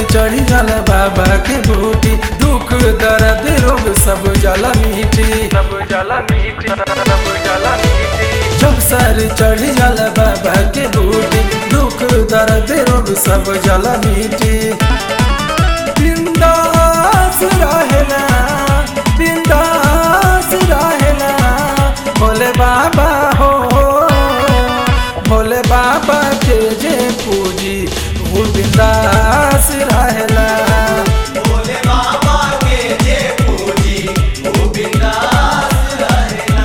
चढ़ी जाला बाबा के बूटी दुख दर्द रोग सब जला मीठी सब जला मीठी सब जला मीठी जब सर चढ़ी जाला बाबा के बूटी दुख दर्द रोग सब जला मीठी बिंदास रहेला बिंदास रहेला भोले बाबा हो भोले बाबा के जे पूजी वो बिंदास रहेला भोले बाबा के जे पूजी वो बिंदास रहेला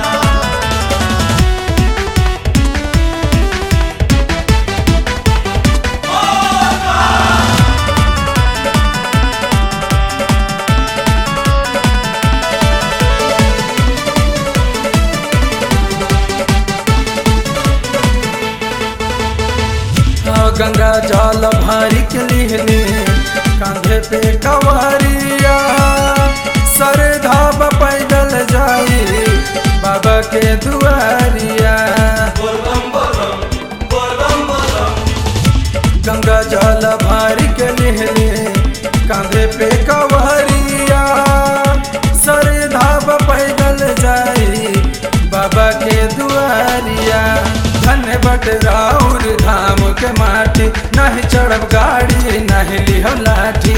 हाँ, गंगा जल भारी के लिहने कांधे पे कवरिया सर धाब पैदल जाई बाबा के दुआरिया बोल बम बोल बम बोल बम बोल बम गंगा जल भारी के लिहने कांधे पे कवरिया सर धाब पैदल जाई बाबा के दुआरिया धन्य बट राउर धाम के माटी नहीं चढ़ब गाड़ी नहीं लिहो लाठी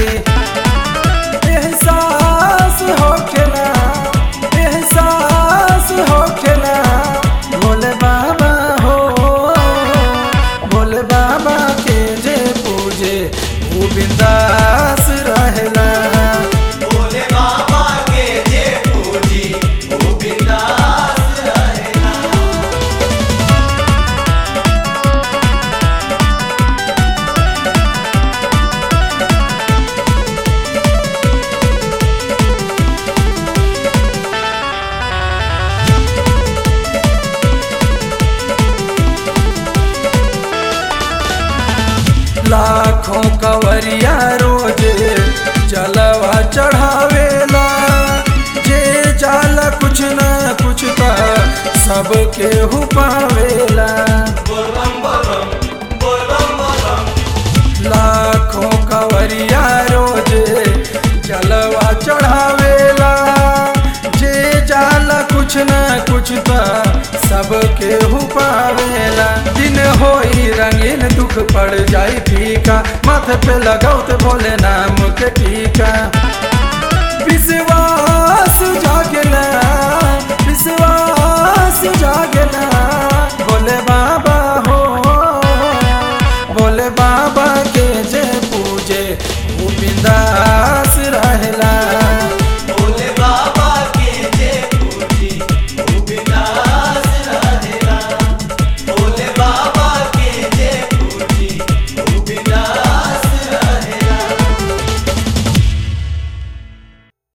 एहसास होखेला एहसास होखेला भोले बाबा हो भोले बाबा के जे पूजे वो बिंदास रहेला भोले बाबा के जे पूजी वो बिंदास रहेला लाखों कवरिया रोज जलवा चढ़ावेला जे जाला कुछ न कुछ त सबके हु पावेला बोल बम बोल बम बोल बम बोल बम लाखों कवरिया रोज जलवा चढ़ावेला जे जाला कुछ न कुछ त सबके हु पावेला दिन होई रंगीन दुख पड़ जाई फीका माथे पे लगाओ ते भोले नाम के टीका विश्वास